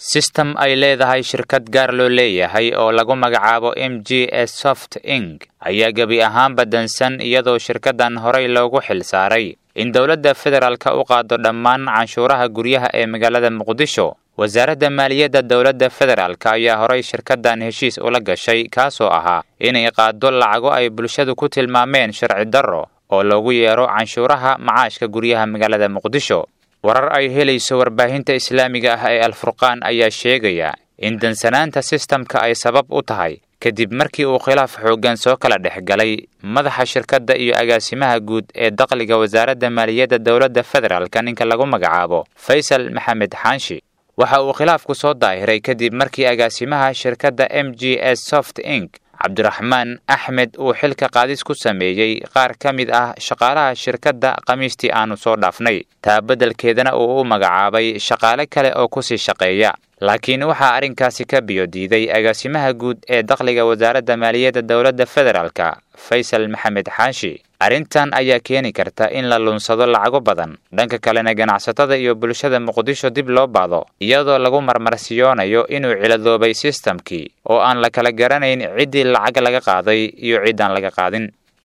sistem ay leedahay shirkad gaar loo leeyahay oo lagu magacaabo m g s soft ing ayaa gebi ahaanba dansan iyadoo shirkaddan horey loogu xil saaray in dowladda federaalka u qaado dhammaan canshuuraha guryaha ee magaalada muqdisho wasaaradda maaliyadda dowladda federaalk ayaa horey shirkaddan heshiis ula gashay kaasoo ahaa inay qaado lacago ay bulshadu ku tilmaameen sharci darro oo loogu yeero canshuuraha macaashka guryaha magaalada muqdisho warar ay helayso warbaahinta islaamiga ah ee alfurqaan ayaa sheegaya in dansanaanta sistamka ay sabab u tahay kadib markii uu khilaaf xooggan soo kala dhex galay madaxa shirkadda iyo agaasimaha guud ee dakhliga wasaaradda maaliyadda dowladda federaalka ninka lagu magacaabo faysal maxamed xaanshi waxa uu khilaafku soo daahiray kadib markii agaasimaha shirkadda m g s soft ing cabdiraxmaan axmed uu xilka qaadis ku sameeyey qaar ka mid ah shaqaalaha shirkadda khamiistii aanu soo dhaafnay taa beddelkeedana uu u magacaabay shaqaale kale oo kusii shaqeeya laakiin waxaa arrinkaasi ka biyo diiday agaasimaha guud ee dakhliga wasaaradda maaliyadda dowladda federaalka faysal maxamed xaashi arrintan ayaa keeni karta in la lunsado lacago badan dhanka kalena ganacsatada iyo bulshada muqdisho dib loo baado iyadoo lagu marmarsiyoonayo inuu ciladoobay sistamkii oo aan la kala garanayn ciddii lacag laga qaaday iyo ciddaan laga qaadin